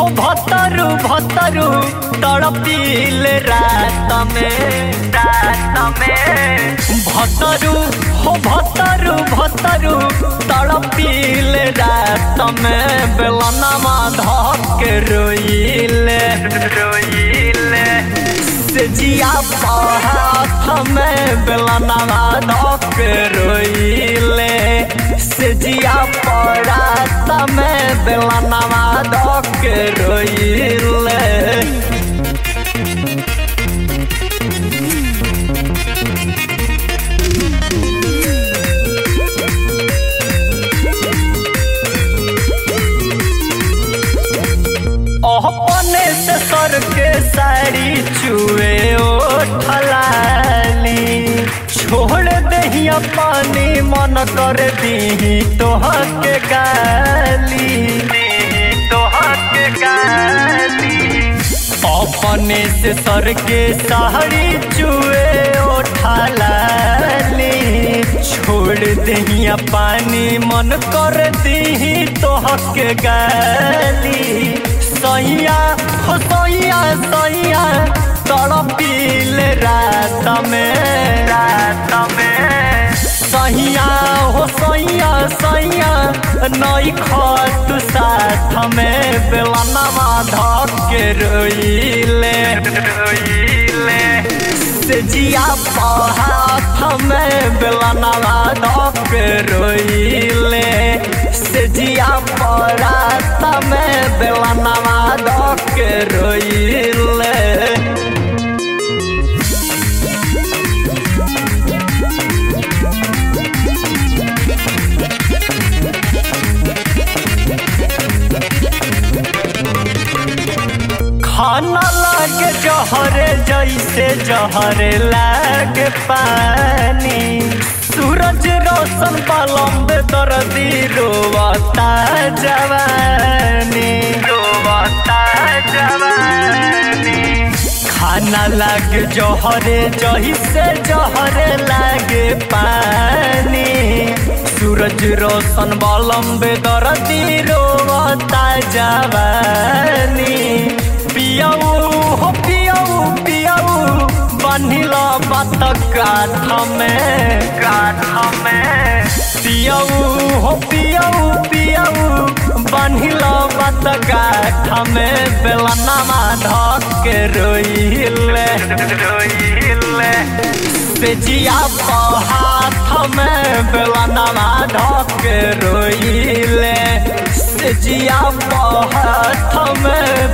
हो भतरू भतरू तड़पील रात में रात में भतरू हो भतरू भतरू तड़पील रात में बेलनमा धक रोइले रोइले से जिया हाथ में बेलनमा धक रोइले से जिया परात में बेलनमा धक रोइले अपने से सर के साड़ी चुए ओठलाली छोड़ दहिया पानी मन कर दी तोहर के गाली तोहर के गाली अपने से सर के साड़ी चुए ओठलाली छोड़ दहिया पानी मन कर दी तोहर के गाली सैया हो सैया सैया तड़पील रात में रात में सैया हो सैया सैया नई खत साथ में बेलनमा धक के रोइले रोइले से जिया हाथ में बेलनमा धक के रोइले से जिया परात में बेलनमा धक के रोइले खाना लागे जहरे जैसे जहरे लागे पानी सूरज रोशन पलम्ब दर्दी रोवता जवानी रोवता जवानी खाना लागे जहरे जैसे जहरे लागे पानी सूरज रोशन बलम्ब दर्दी रोवता जवानी पियाऊ हो पियाऊ पियाऊ बनिल बात काठ में काठ में पियाऊ हो पियाऊ पियाऊ बनिल बात काठ में बेलनमा धक के रोइले रोइले से जिया हाथ में बेलनमा धक के रोइले से जिया हाथ में